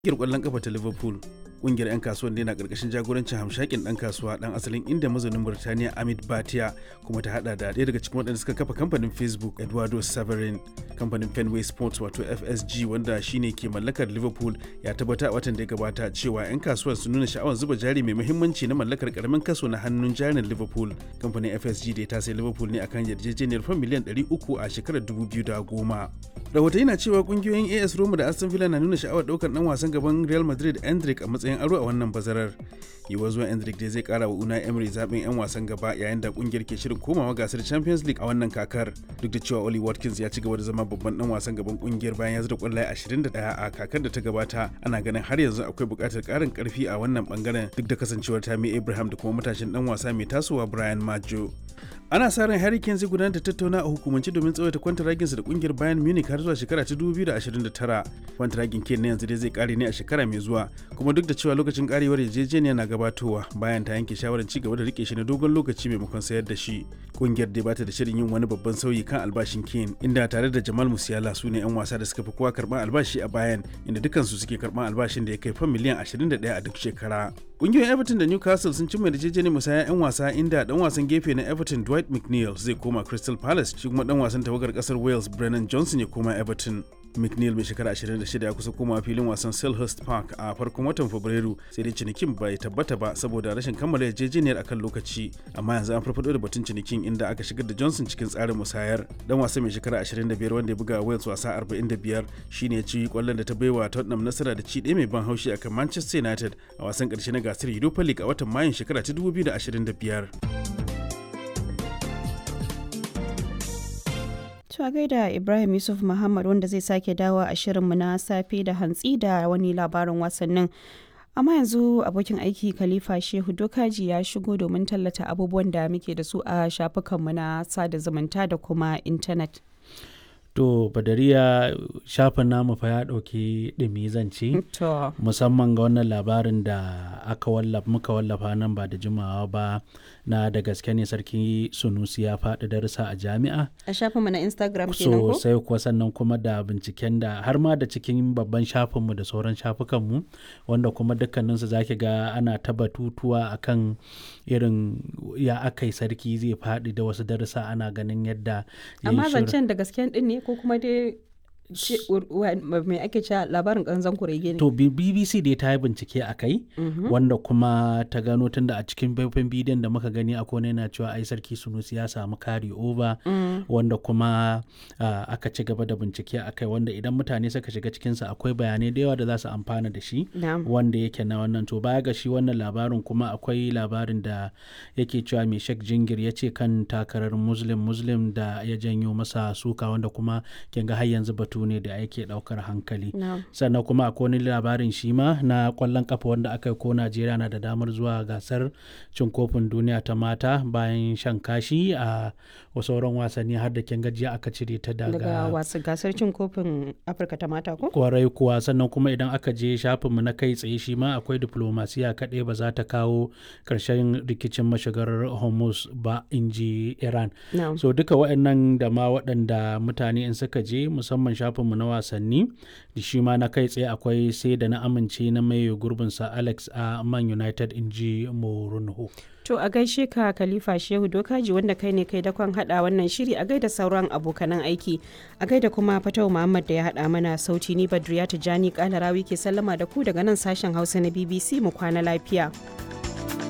Ƙungiyar ƙwallon ƙafa ta Liverpool ƙungiyar 'yan kasuwan da na ƙarƙashin jagorancin hamshakin ɗan kasuwa ɗan asalin inda mazaunin Burtaniya Amit Bhatia kuma ta hada da ɗaya daga cikin waɗanda suka kafa kamfanin Facebook Eduardo Severin kamfanin Fenway Sports wato FSG wanda shine ke mallakar Liverpool ya tabbata a watan da ya gabata cewa 'yan kasuwar sun nuna sha'awar zuba jari mai muhimmanci na mallakar karamin kaso na hannun jarin Liverpool kamfanin FSG da ya tasai Liverpool ne akan yarjejeniyar fan miliyan 300 a shekarar 2010 rahotanni na cewa kungiyoyin AS Roma da Aston Villa na nuna sha'awar ɗaukar ɗan wasan gaban Real Madrid Endrick a matsayin aro a wannan bazarar. Yiwuwar zuwan Endrick dai zai kara wa Unai Emery zaɓin 'yan wasan gaba yayin da kungiyar ke shirin komawa gasar Champions League a wannan kakar. Duk da cewa Oli Watkins ya ci gaba da zama babban ɗan wasan gaban kungiyar bayan ya zura kwallaye 21 a kakar da ta gabata, ana ganin har yanzu akwai buƙatar ƙarin ƙarfi a wannan bangaren duk da kasancewar Tammy Abraham da kuma matashin ɗan wasa mai tasowa Brian Maggio. ana sa ran Harry Kane zai gudanar da tattauna a hukumance domin tsawaita kwantaraginsa da kungiyar Bayern Munich har zuwa shekara ta 2029. Kwantaragin Kane na yanzu dai zai kare ne a shekara mai zuwa, kuma duk da cewa lokacin karewar yarjejeniya na gabatowa bayan ta yanke shawarar ci gaba da rike shi na dogon lokaci maimakon sayar da shi. Kungiyar dai bata da shirin yin wani babban sauyi kan albashin Kane, inda tare da Jamal Musiala su ne 'yan wasa da suka fi kowa karban albashi a Bayern, inda dukansu suke karban albashin da ya kai fan miliyan 21 a duk shekara. Kungiyoyin Everton da Newcastle sun cimma yarjejeniyar musaya 'yan wasa inda dan wasan gefe na Everton Dwight McNeil zai koma Crystal Palace shi kuma dan wasan tawagar kasar Wales Brennan Johnson ya koma Everton. McNeil mai shekara 26 ya kusa komawa filin wasan Selhurst Park a farkon watan Fabrairu sai dai cinikin bai tabbata ba saboda rashin kammala yarjejeniyar akan lokaci amma yanzu an farfado da batun cinikin inda aka shigar da Johnson cikin tsarin musayar dan wasa mai shekara 25 wanda ya buga Wales wasa 45 shine ya ci kwallon da ta baiwa Tottenham nasara da ci ɗaya mai ban haushi akan Manchester United a wasan ƙarshe na gasar Europa League a watan Mayun shekara ta 2025. To gaida Ibrahim Yusuf Muhammad wanda zai sake dawo a shirinmu na safe da hantsi da wani labarin wasannin. Amma yanzu abokin aiki Khalifa Shehu Dokaji ya shigo domin tallata abubuwan da muke da su a shafukanmu na sada zumunta da kuma intanet. To Badariya shafin namu fa ya ɗauki ɗumi zance To. musamman ga wannan labarin da aka wallafa muka wallafa nan ba da jimawa ba na da gaske ne sarki Sunusi ya faɗi darussa a jami'a. A shafinmu na Instagram kenan ko? sosai kuwa sannan kuma da binciken da har ma da cikin babban shafinmu da sauran shafukanmu wanda kuma dukkaninsu za ki ga ana ta batutuwa akan irin ya aka yi sarki zai faɗi da wasu darussa ana ganin yadda ya yi Amma shirin- zancen da gasken din ne ko kuma dai ce- wa- mai ake cewa labarin ƙanzan kurege ne? To B- BBC dai ta yi bincike a kai wanda kuma ta gano tunda a cikin faifan bidiyon da muka gani a kone yana cewa ai sarki Sunusi ya samu kari over wanda kuma ah, aka ci gaba da bincike a kai wanda idan mutane suka shiga cikinsa akwai bayanai da yawa da za su amfana da shi Na'am. wanda yake na wannan to baya ga shi wannan labarin kuma akwai labarin da yake cewa mai shek jingir ya ce kan takarar muslim muslim da ya janyo masa suka wanda kuma kin ga har yanzu batu ne da yake daukar hankali Na'am. sannan kuma akwai wani labarin shi ma na kwallon kafa wanda aka yi ko najeriya na da damar zuwa gasar cin kofin duniya ta mata bayan shan kashi a sauran wasanni har da kin gajiya aka cire ta Daga daga wasu gasar cin kofin Afirka ta mata ko? kwarai kuwa sannan kuma idan aka je shafinmu na kai tsaye shi ma akwai diplomasiya kaɗai ba za ta kawo ƙarshen rikicin mashigar hormuz ba in ji iran Na'am. so duka waɗannan da ma waɗanda mutane in suka je musamman shafinmu na wasanni da shi ma na kai tsaye akwai sai da na amince na mai gurbinsa alex a man united in ji morunho To a gaishe ka Khalifa Shehu Dokaji wanda kai ne kai dakon hada wannan shiri a gaida sauran abokanan aiki. A gaida kuma Fatau Muhammad da ya hada mana sauti ni Badriya Tijani Kalarawi ke sallama da ku daga nan sashen Hausa na BBC mu kwana lafiya.